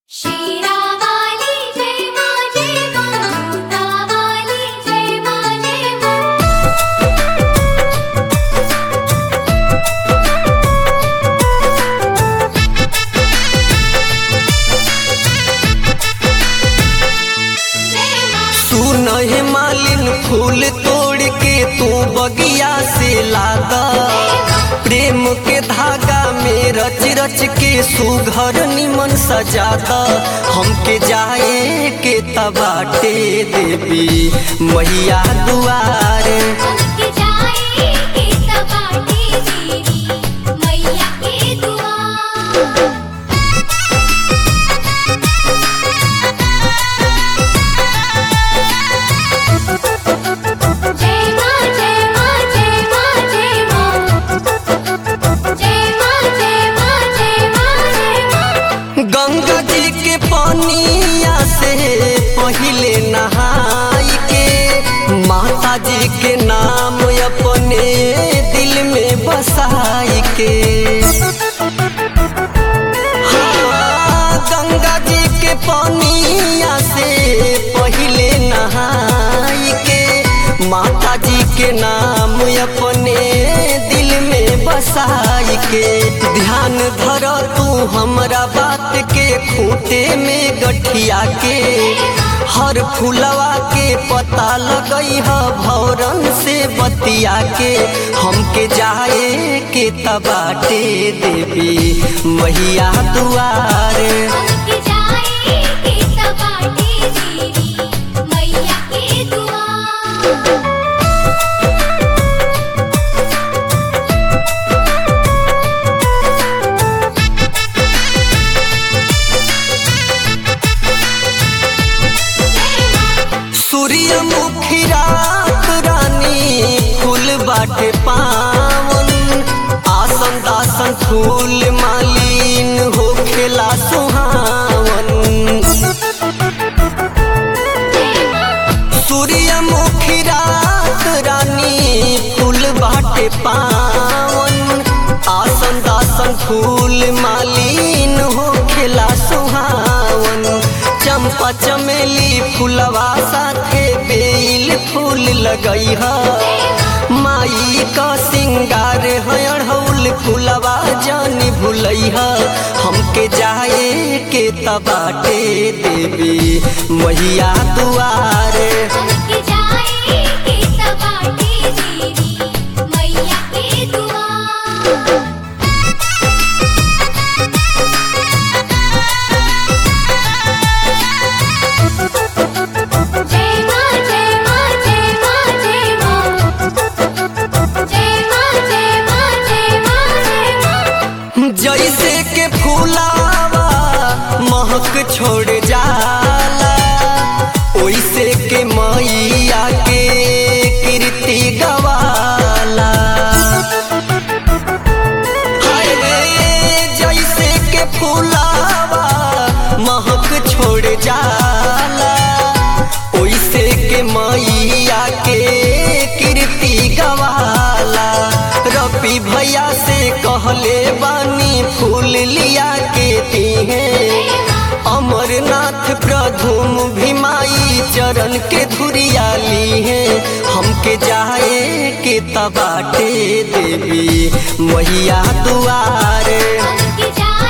शिरावाली जय मा जय मा भूतावाली जय मा जय मा जय मा सुन हे मालिन फूल तोड़ के तू बगिया से लादा प्रेम के धागा में रच रच के सुघर निमन सजादा हमके जाए के तबाटे देवी मैया दुआरे हमके जाए के सपाटी देवी मैया के दुआ जय मा जय मा जय मा जय मा जय मा जय मा जय मा जय मा गंगा जी के पानिया से पहिले नहाई के माता जी के नाम अपने दिल में बसाई के हाँ, गंगा जी के पानिया से पहिले नहाई के माता जी के नाम अपने दिल में बसाई के ध्यान धर तू हमरा बात के खूटे में गठिया के हर फुलवा के पता लगई ह भौरन से बतिया के हमके जाए के तबाटे देवी मैया दुआरे हमके जाए के सपाटी देवी मैया के दुआ सूर्यमुखी रात रानी फूल बाटे पावन आसन दासन फूल मालिन हो खेला सुहावन सूर्यमुखी रात रानी फूल बाटे पावन आसन दासन फूल मालिन हो खेला सुहावन चंपा चमेली फूलवा साथे बेल फूल लगई ह माई का सिंगार है अढ़ौल फूलवा जानी भुलई ह हमके जाए के तबाटे देवी मैया दुआरे हमके जाए के सपाटी देवी मैया के दुआ जय मा जय मा जय मा जय मा जय मा जय मा जय मा जय मा जैसे के फूलावा महक छोड़ जाला ओइसे के मैया के कीर्ति गवाला हाय रे जैसे के फूलावा महक छोड़ जाला ओइसे के मैया के कीर्ति गवाला रपी भैया से कहले बानी फूल लिया के दिहे अमरनाथ प्रधुम भीमाई चरण के धुरिया ली है हमके जाए के तबाटे देवी मैया दुआरे हमके जाए